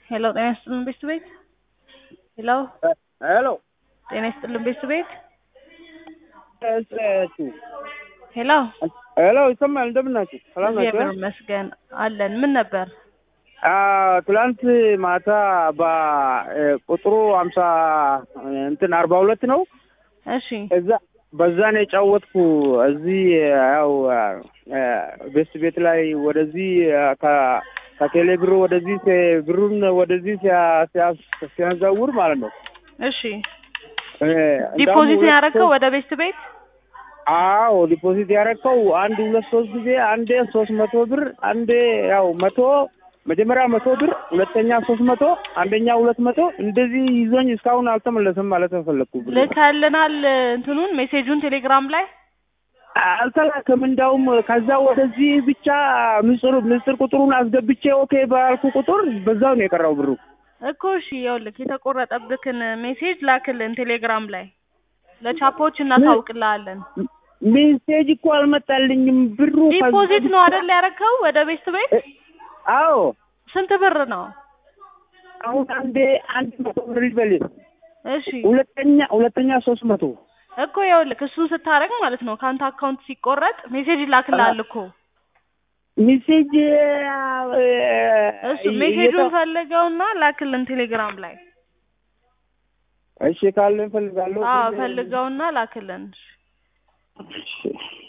ሄሎ ጤና ይስጥልን ቤት ቤት ሄሎ ሄሎ ጤና ይስጥልን ቤት ቤት እሱ ሄሎ ሄሎ ይሰማል። እንደምን ናችሁ? ሰላም ናችሁ? እግዚአብሔር ይመስገን አለን። ምን ነበር? ትላንት ማታ በቁጥሩ ሀምሳ እንትን አርባ ሁለት ነው እሺ እዛ በዛ ነው የጫወትኩ። እዚህ ያው ቤስት ቤት ላይ ወደዚህ ከ- ከቴሌ ብሩ ወደዚህ ሲ- ብሩን ወደዚህ ሲያ- ሲያ- ሲያዘውር ማለት ነው። እሺ እ፣ እንዳውም ዲፖዚት ሁለት ያደረገው ሶስት- ወደ ቤት ቤት አዎ ዲፖዚት ያደረግከው አንድ ሁለት ሶስት ጊዜ አንዴ ሶስት መቶ ብር አንዴ ያው መቶ መጀመሪያ መቶ ብር ሁለተኛ ሶስት መቶ አንደኛ ሁለት መቶ እንደዚህ ይዞኝ እስካሁን አልተመለሰም ማለት ነው ፈለግኩ ብር ልከልናል እንትኑን ሜሴጁን ቴሌግራም ላይ አልተላከም እንዳውም ከዛ ወደዚህ ብቻ ምስጢር ምስጢር ቁጥሩን አስገብቼ ኦኬ ባልኩ ቁጥር በዛው ነው የቀረው ብሩ እኮ እሺ ይኸውልህ የተቆረጠብክን ሜሴጅ ላክልን ቴሌግራም ላይ ለቻፖች እናሳውቅልሃለን ሜሴጅ እኮ አልመጣልኝም ብሩ ከዛ ዲፖዚት ነው ብቻ- አይደል ያረከው ወደ ቤት ቤት እ- አዎ ስንት ብር ነው አሁን አንዴ አንድ መቶ ብር ይበል እሺ ሁለተኛ ሁለተኛ ሶስት መቶ እኮ ይኸውልህ እሱን ስታደርግ ማለት ነው ከአንተ አካውንት ሲቆረጥ ሜሴጅ ይላክልሃል እኮ ሜሴጅ እሱ ሜሴጁን ፈልገውና ላክልን ቴሌግራም ላይ እሺ ካለ እፈልጋለሁ አዎ ፈልገውና ላክልን እሺ